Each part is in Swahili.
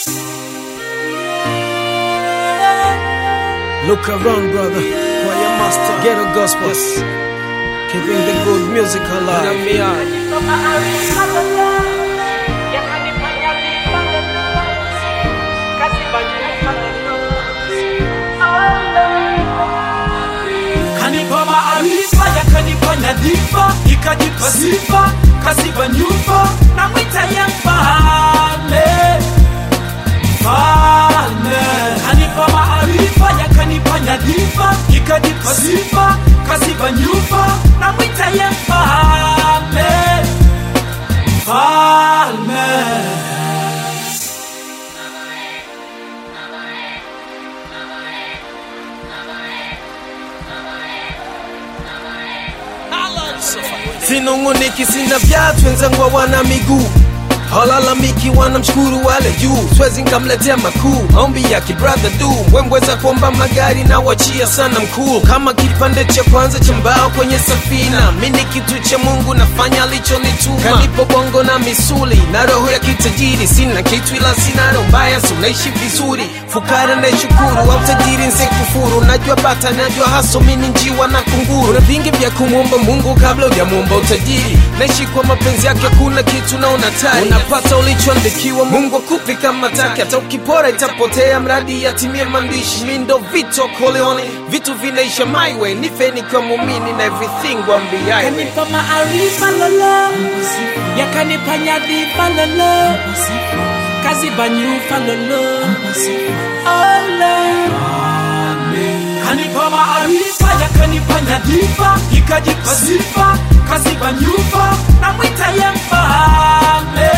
Look around, brother. Choir master. Ghetto gospel. Keeping the good music alive. kanipa maarifa yakanipa nyadhifa ikajipa sifa kaziba nyufa na mwita ya mfalme mfalme kanipa maarifa yakanipa nyadhifa ikajipa sifa kaziba nyufa na mwita ya mfalme mfalme sinunguniki sina viatu wenzangu hawana miguu halalamiki wanamshukuru wale juu swezi nkamletea makuu maombi ya kibradha du wembweza kuomba magari na wachia sana mkuu kama kipande cha kwanza cha mbao kwenye safina mi ni kitu cha mungu nafanya alichonituma kanipo bongo na misuli na roho ya kitajiri sina kitu ila sina roho mbaya si unaishi vizuri fukara naishukuru au tajiri nsekufuru najua bata najua haso mini njiwa na kunguru na vingi vya kumwomba mungu kabla ujamwomba utajiri naishi kwa mapenzi yake kuna kitu naona tari unapata ulichoandikiwa mungu akupi kama taki hata ukipora itapotea mradi yatimie maandishi mi ndo vito koleone vitu vinaisha my way nife nikiwa mumini na everything wambiaye yakanipa maarifa lolo yakanipa nyadhifa lolo kaziba nyufa lolo kanipa maarifa yakanipa nyadhifa ikajipa sifa kaziba nyufa na mwita ya mfalme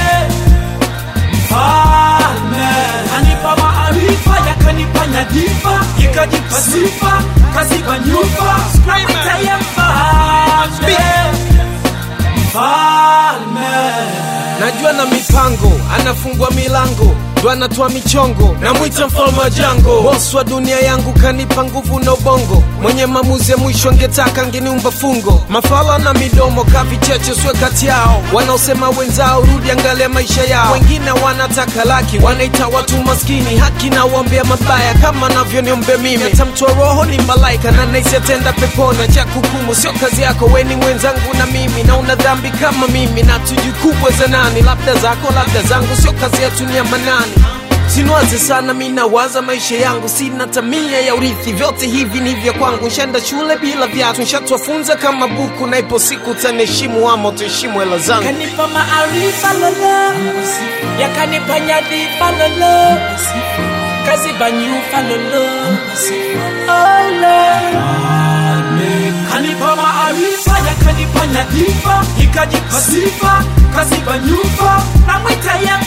mfalme kanipa maarifa yakanipa nyadhifa ikajipa sifa kaziba nyufa na mwita ya mfalme mfalme najua na mipango anafungua milango ndo anatoa michongo namwita mfalme wa jango bos wa dunia yangu kanipa nguvu na ubongo mwenye maamuzi ya mwisho angetaka angeniumba fungo mafala na midomo kavicheche swe kati yao wanaosema wenzao rudi angalia maisha yao wengine wanataka laki wanaita watu maskini haki na uombea mabaya kama navyoniombea mimi atamtoa roho ni malaika na naisi atenda pepona cha kukumu sio kazi yako weni mwenzangu na mimi na una dhambi kama mimi na tujikubwe za nani labda zako labda zangu sio kazi yetu ni ya manani sinwaze sana mi nawaza maisha yangu sina tamia ya urithi vyote hivi ni vya kwangu nshenda shule bila vyatu nshatwafunza kama buku na ipo siku taniheshimu ama tuheshimu hela zangu yakanipa maarifa lolo yakanipa nyadhifa lolo kaziba nyufa lolo kanipa maarifa yakanipa nyadhifa ikajipa sifa kaziba nyufa na mwita ya